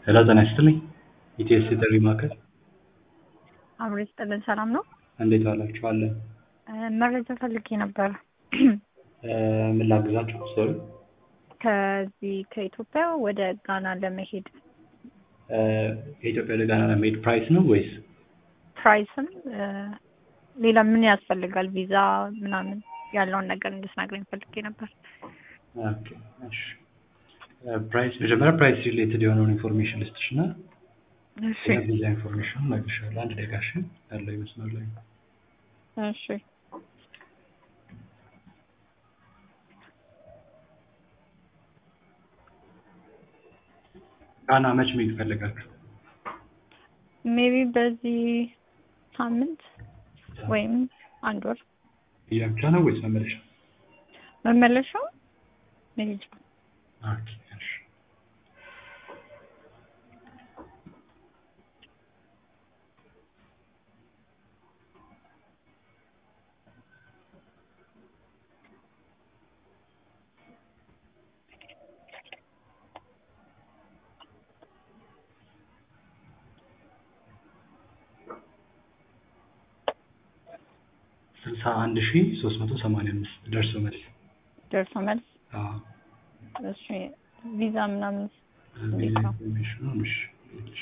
ሄሎ ጤና ይስጥልኝ። ኢቲኤስ የጥሪ ማዕከል አብሮ ይስጥልን። ሰላም ነው? እንዴት ዋላችሁ? አለን። እ መረጃ ፈልጌ ነበር። እ ምን ላግዛችሁ? ሶሪ ከዚህ ከኢትዮጵያ ወደ ጋና ለመሄድ እ ከኢትዮጵያ ወደ ጋና ለመሄድ ፕራይስ ነው ወይስ ፕራይስም እ ሌላ ምን ያስፈልጋል? ቪዛ ምናምን ያለውን ነገር እንድትነግረኝ ፈልጌ ነበር። ኦኬ እሺ። እ ፕራይስ መጀመሪያ ፕራይስ ሪሌትድ የሆነውን ኢንፎርሜሽን ልስጥሽ እና እሺ ቪዛ ኢንፎርሜሽን እነግርሻለሁ። አንድ ደቂቃ እሺ። ያለው ይመስላል ላይ እሺ ጋና መች መሄድ ፈለጋችሁ? ሜቢ በዚህ ሳምንት ወይም አንድ ወር ቪዛ ብቻ ነው ወይስ መመለሻ? መመለሻው መሄጃ ኦኬ እሺ። ስልሳ አንድ ሺ ሶስት መቶ ሰማንያ አምስት ደርሶ መልስ። ደርሶ መልስ። አዎ እሺ ቪዛ ምናምን ቪዛ ኢንፎርሜሽኑ እሺ እሺ።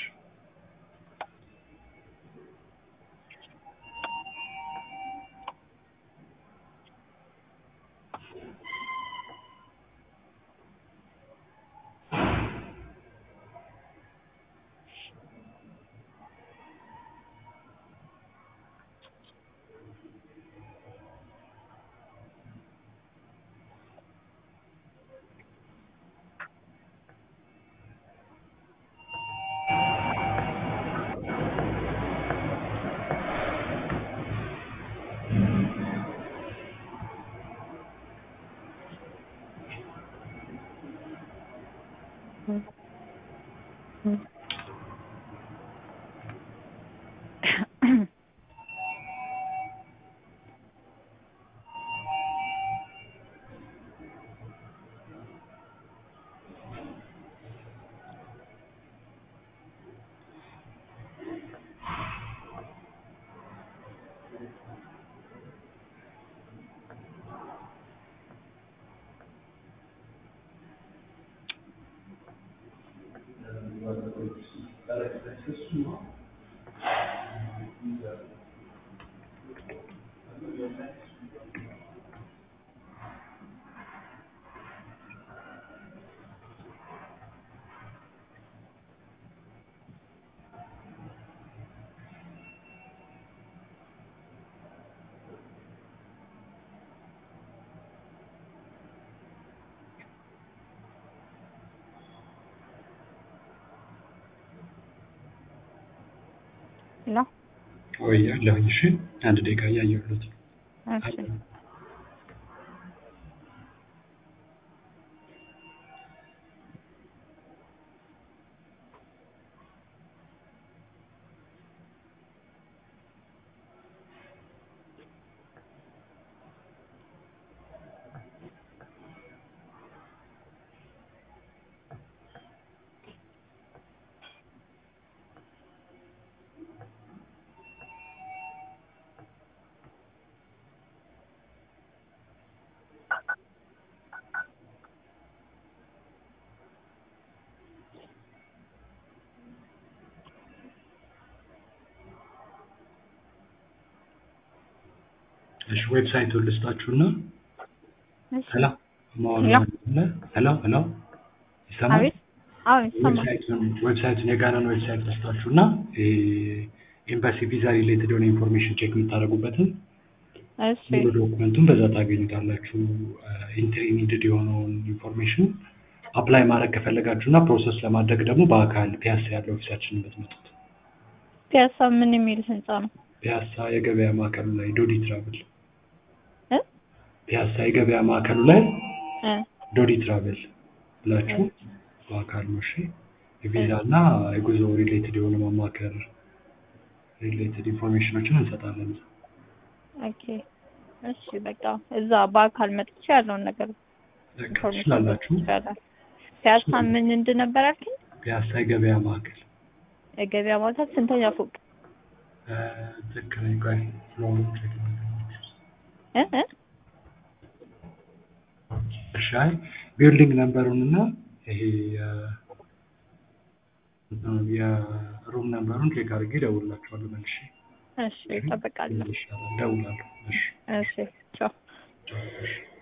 ነው። ወይ አለሁኝ። እሺ አንድ ደቂቃ እያየሁት እሺ እሺ ዌብሳይቱን ልስጣችሁና እሺ ሄሎ ማወራ ሄሎ አለ ሄሎ ሄሎ ይሰማል? አቤት አዎ ይሰማል። ዌብሳይቱን ዌብሳይቱን የጋናን ዌብሳይት ልስጣችሁና ኤምባሲ ቪዛ ሪሌትድ የሆነ ኢንፎርሜሽን ቼክ የምታደርጉበትን እሺ ሙሉ ዶክመንቱን በዛ ታገኙታላችሁ። ኢንትሪ ኒድድ የሆነውን ኢንፎርሜሽን አፕላይ ማድረግ ከፈለጋችሁ እና ፕሮሰስ ለማድረግ ደግሞ በአካል ፒያሳ ያለው ኦፊሳችን የምትመጡት ፒያሳ ምን የሚል ህንጻ ነው? ፒያሳ የገበያ ማዕከሉ ላይ ዶዲ ትራቭል እ ፒያሳ የገበያ ማዕከሉ ላይ እ ዶዲ ትራቭል ብላችሁ በአካል ነው። እሺ የቪዛ እና የጉዞ ሪሌትድ የሆነ ማማከር ሪሌትድ ኢንፎርሜሽኖችን እንሰጣለን። ኦኬ እሺ በቃ እዛ በአካል መጥቼ ያለውን ነገር በቃ ኢንፎርሜሽን ትችላላችሁ። ይቻላል። ፒያሳ ምን እንድነበር አልከኝ? ፒያሳ የገበያ ማዕከል የገበያ ማዕከል ስንተኛ ፎቅ? እ፣ ልክ ነኝ። ቆይ ፍሎሩን ቼክ ላድርግ። እ እ እሺ አይ ቢልዲንግ ነምበሩን እና ይሄ የ- እንትኑን የሩም ነምበሩን ቼክ አድርጌ እደውልላችኋለሁ መልሼ። እሺ እጠብቃለሁ። ይሻላል፣ እደውላለሁ። እሺ እሺ ቻው። ቻው፣ እሺ